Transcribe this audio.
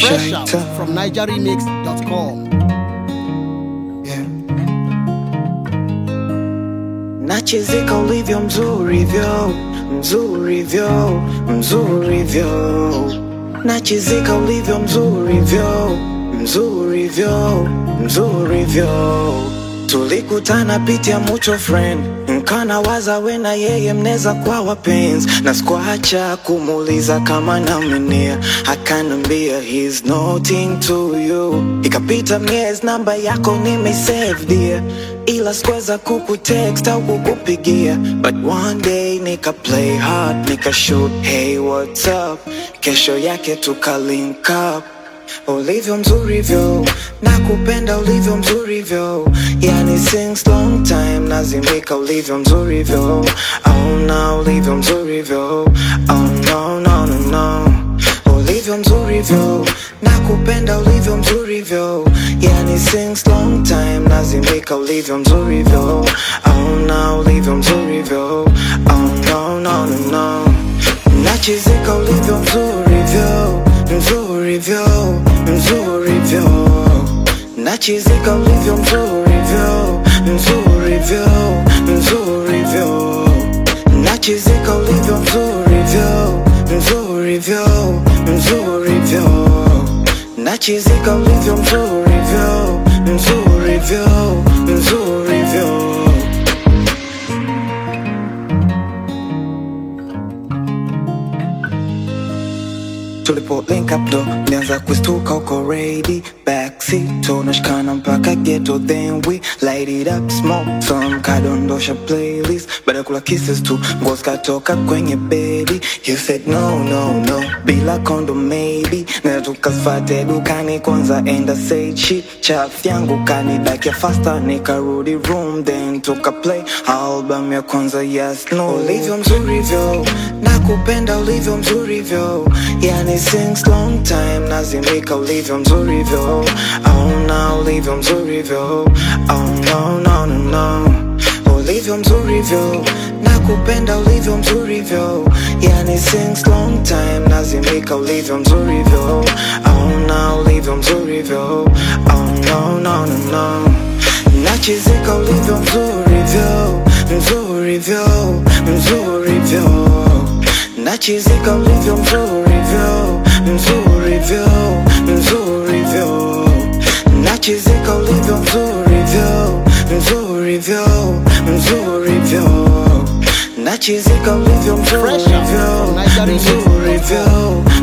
Fresh out Shaita. from NigerRemix.com. Yeah. Nachizika ulivyo mzuri vyo mzuri vyo mzuri vyo Nachizika ulivyo mzuri vyo mzuri vyo mzuri vyo Tulikutana pitia mucho friend nkana waza we na yeye mneza kwa wapenzi na sikuacha kumuuliza kama namenia akanambia he's nothing to you ikapita miezi namba yako nimesave dear ila sikuweza kukutext au kukupigia but one day nika play hard nika shoot hey what's up kesho yake tuka link up ulivyo mzuri vyo nakupenda ulivyo mzuri vyo yani since long time nazimika ulivyo mzuri vyo oh no ulivyo mzuri vyo oh no no no no ulivyo mzuri vyo nakupenda ulivyo mzuri vyo yani since long time nazimika ulivyo mzuri vyo oh no ulivyo mzuri vyo oh no no no no nachizika ulivyo mzuri vyo mzuri vyo mzuri vyo nachizika ulivyo mzuri vyo mzuri vyo mzuri vyo nachizika ulivyo mzuri vyo mzuri vyo mzuri vyo nachizika ulivyo mzuri vyo mzuri vyo mzuri vyo tulipo link up ndo nianza kustuka uko ready backseat tunashikana mpaka ghetto then we light it up smoke some kadondosha playlist baada ya kula kisses tu nguo zikatoka kwenye bedi you said no no no bila kondo maybe na tukafate dukani kwanza enda say shit chaf yangu kanidakia faster nikarudi room then tuka play album ya kwanza yes no ulivyo mzuri vyo nakupenda ulivyo mzuri vyo yani since long time nazimika ulivyo mzuri vyo oh no ulivyo mzuri vyo oh no no no no ulivyo mzuri vyo nakupenda ulivyo mzuri vyo yani since long time nazimika ulivyo mzuri vyo oh no ulivyo mzuri vyo oh no no no no nachizika ulivyo mzuri vyo mzuri vyo mzuri vyo nachizika ulivyo mzuri vyo mzuri vyo mzuri vyo nachizika ulivyo mzuri vyo mzuri vyo mzuri vyo nachizika ulivyo mzuri Fresh out vyo from NigerRemix.com. mzuri vyo